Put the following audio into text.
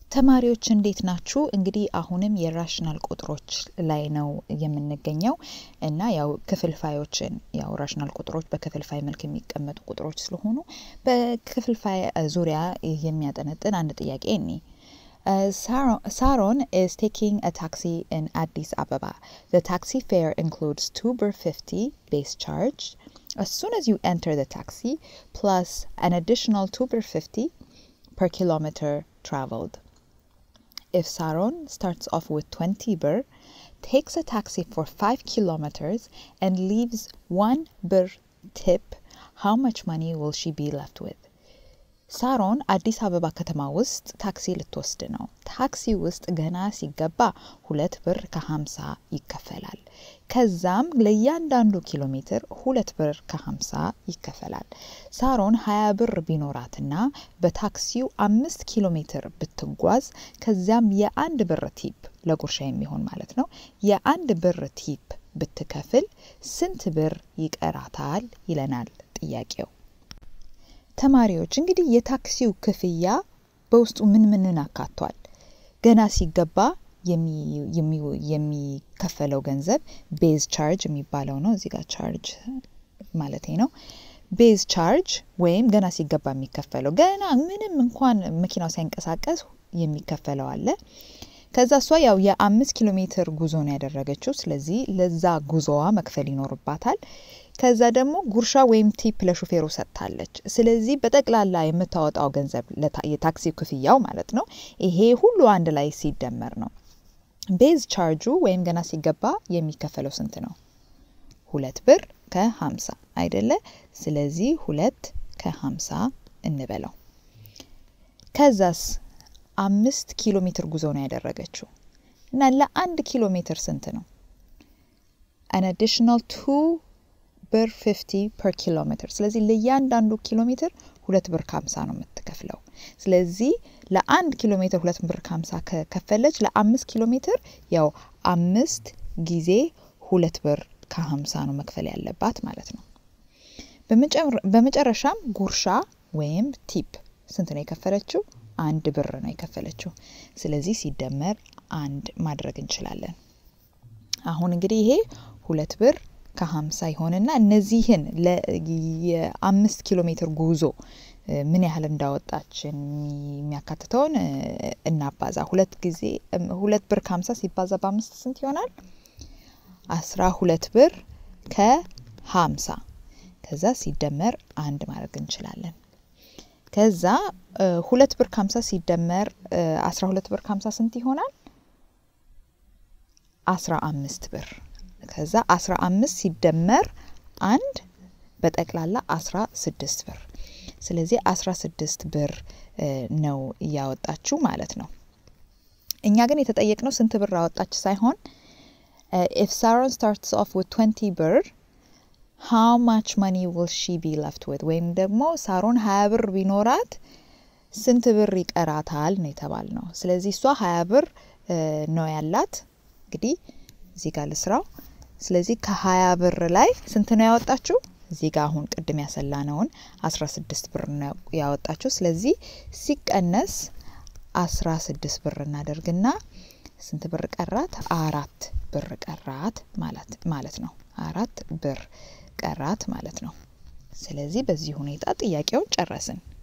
ተማሪዎች እንዴት ናችሁ? እንግዲህ አሁንም የራሽናል ቁጥሮች ላይ ነው የምንገኘው እና ያው ክፍልፋዮችን ያው ራሽናል ቁጥሮች በክፍልፋይ መልክ የሚቀመጡ ቁጥሮች ስለሆኑ በክፍልፋይ ዙሪያ የሚያጠነጥን አንድ ጥያቄ እኒ Saron is taking a taxi in Addis Ababa. The taxi fare includes 2 birr 50 base charge. As soon as you enter the taxi, plus an additional 2 birr 50 per kilometer traveled. If Saron starts off with 20 birr, takes a taxi for 5 kilometers, and leaves 1 birr tip, how much money will she be left with? ሳሮን አዲስ አበባ ከተማ ውስጥ ታክሲ ልትወስድ ነው። ታክሲ ውስጥ ገና ሲገባ ሁለት ብር ከሀምሳ ይከፈላል። ከዛም ለእያንዳንዱ ኪሎ ሜትር ሁለት ብር ከሀምሳ ይከፈላል። ሳሮን ሀያ ብር ቢኖራትና በታክሲው አምስት ኪሎ ሜትር ብትጓዝ ከዚያም የአንድ ብር ቲፕ ለጉርሻ የሚሆን ማለት ነው የአንድ ብር ቲፕ ብትከፍል ስንት ብር ይቀራታል ይለናል ጥያቄው። ተማሪዎች እንግዲህ የታክሲው ክፍያ በውስጡ ምን ምንን አካቷል? ገና ሲገባ የሚከፈለው ገንዘብ ቤዝ ቻርጅ የሚባለው ነው። እዚህ ጋር ቻርጅ ማለት ነው። ቤዝ ቻርጅ ወይም ገና ሲገባ የሚከፈለው ገና ምንም እንኳን መኪናው ሳይንቀሳቀስ የሚከፈለው አለ። ከዛ እሷ ያው የአምስት ኪሎ ሜትር ጉዞ ነው ያደረገችው። ስለዚህ ለዛ ጉዞዋ መክፈል ይኖርባታል። ከዛ ደግሞ ጉርሻ ወይም ቲፕ ለሹፌሩ ሰጥታለች። ስለዚህ በጠቅላላ የምታወጣው ገንዘብ የታክሲ ክፍያው ማለት ነው ይሄ ሁሉ አንድ ላይ ሲደመር ነው። ቤዝ ቻርጁ ወይም ገና ሲገባ የሚከፈለው ስንት ነው? ሁለት ብር ከሀምሳ አይደለ? ስለዚህ ሁለት ከሀምሳ እንበለው። ከዛስ አምስት ኪሎ ሜትር ጉዞ ነው ያደረገችው እና ለአንድ ኪሎ ሜትር ስንት ነው? አን አዲሽናል ቱ ብር 50 ፐር ኪሎ ሜትር። ስለዚህ ለእያንዳንዱ ኪሎ ሜትር ሁለት ብር ከሀምሳ ነው የምትከፍለው። ስለዚህ ለአንድ ኪሎ ሜትር ሁለት ብር ከሀምሳ ከከፈለች ለአምስት ኪሎ ሜትር ያው አምስት ጊዜ ሁለት ብር ከሀምሳ ነው መክፈል ያለባት ማለት ነው። በመጨረሻም ጉርሻ ወይም ቲፕ ስንት ነው የከፈለችው? አንድ ብር ነው የከፈለችው። ስለዚህ ሲደመር አንድ ማድረግ እንችላለን። አሁን እንግዲህ ይሄ ሁለት ብር ከሀምሳ ይሆንና እነዚህን የአምስት ኪሎ ሜትር ጉዞ ምን ያህል እንዳወጣች የሚያካትተውን እናባዛ። ሁለት ጊዜ ሁለት ብር ከሀምሳ ሲባዛ በአምስት ስንት ይሆናል? አስራ ሁለት ብር ከሀምሳ ከዛ ሲደመር አንድ ማድረግ እንችላለን። ከዛ ሁለት ብር ከሀምሳ ሲደመር አስራ ሁለት ብር ከሀምሳ ስንት ይሆናል? አስራ አምስት ብር ከዛ አስራ አምስት ሲደመር አንድ በጠቅላላ አስራ ስድስት ብር። ስለዚህ አስራ ስድስት ብር ነው እያወጣችው ማለት ነው። እኛ ግን የተጠየቅነው ስንት ብር አወጣች ሳይሆን ኢፍ ሳሮን ስታርትስ ኦፍ ዊት ትዌንቲ ብር ሃው ማች መኒ ዊል ሺ ቢ ለፍት ዊት ወይም ደግሞ ሳሮን ሀያ ብር ቢኖራት ስንት ብር ይቀራታል ነው የተባል ነው። ስለዚህ እሷ ሀያ ብር ነው ያላት። እንግዲህ እዚህ ጋር ልስራው። ስለዚህ ከሀያ ብር ላይ ስንት ነው ያወጣችው? እዚህ ጋር አሁን ቅድም ያሰላነውን አስራ ስድስት ብር ነው ያወጣችው። ስለዚህ ሲቀነስ አስራ ስድስት ብር እናደርግና ስንት ብር ቀራት? አራት ብር ቀራት ማለት ነው። አራት ብር ቀራት ማለት ነው። ስለዚህ በዚህ ሁኔታ ጥያቄውን ጨረስን።